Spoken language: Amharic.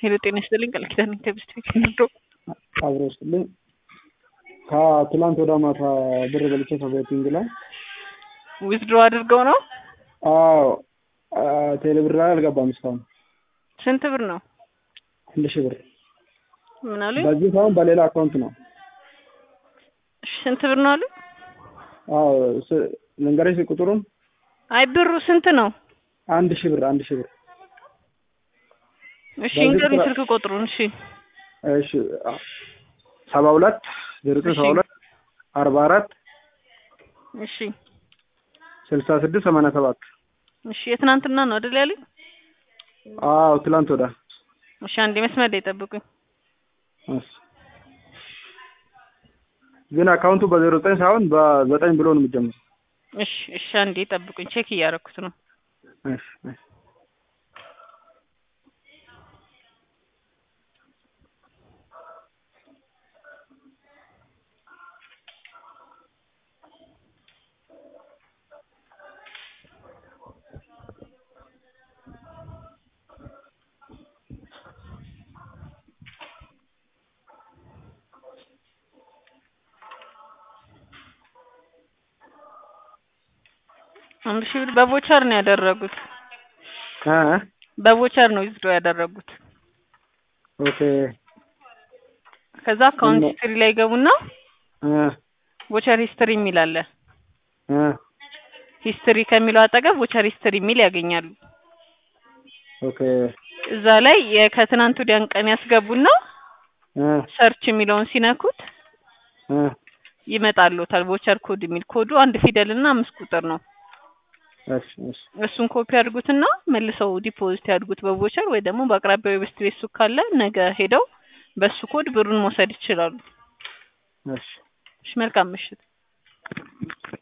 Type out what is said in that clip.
ሄሎ ጤና ይስጥልኝ ቃል ኪዳን ከብስት ንዶ አብሮ ስጥልኝ ከትላንት ወደ ማታ ብር በልቼ ከቤቲንግ ላይ ዊዝድሮ አድርገው ነው። አዎ ቴሌ ብር ላይ አልገባም እስካሁን ስንት ብር ነው? አንድ ሺህ ብር ምን አሉ? በዚህ ሳይሆን በሌላ አካውንት ነው። እሺ፣ ስንት ብር ነው አሉ? አዎ ስ- ልንገርሽ ቁጥሩን አይ ብሩ ስንት ነው? አንድ ሺህ ብር አንድ ሺህ ብር እሺ በዚህ እንገሩኝ ስራ- ስልክ ቁጥሩን። እሺ እሺ ሰባ ሁለት ዜሮ ዘጠኝ ሰባ እሺ። ሁለት አርባ አራት እሺ ስልሳ ስድስት ሰማንያ ሰባት እሺ የትናንትና ነው አይደል ያሉኝ? አዎ ትላንት ወዳ እሺ አንዴ መስመር ላይ ጠብቁኝ። እሺ። ግን አካውንቱ በዜሮ ዘጠኝ ሳይሆን በዘጠኝ ብሎ ነው የሚጀምረው። እሺ እሺ አንዴ ጠብቁኝ፣ ቼክ እያደረኩት ነው። እሺ እሺ አንድ ሺህ ብር በቮቸር ነው ያደረጉት። እ በቮቸር ነው ዊዝድሮ ያደረጉት። ኦኬ ከዛ አካውንት እና- ሂስትሪ ላይ ገቡና እ ቮቸር ሂስትሪ የሚል አለ። እ ሂስትሪ ከሚለው አጠገብ ቮቸር ሂስትሪ የሚል ያገኛሉ። ኦኬ እዛ ላይ የ- ከትናንት ወዲያን ቀን ያስገቡና እ ሰርች የሚለውን ሲነኩት እ ይመጣልዎታል። ቮቸር ኮድ የሚል ኮዱ አንድ ፊደል እና አምስት ቁጥር ነው። እሺ እሺ እሱን ኮፒ አድርጉትና መልሰው ዲፖዚት ያድርጉት በቮቸር ወይ ደግሞ በአቅራቢያው የበስት ቤት ሱቅ ካለ ነገ ሄደው በሱ ኮድ ብሩን መውሰድ ይችላሉ። እሺ እሺ መልካም ምሽት።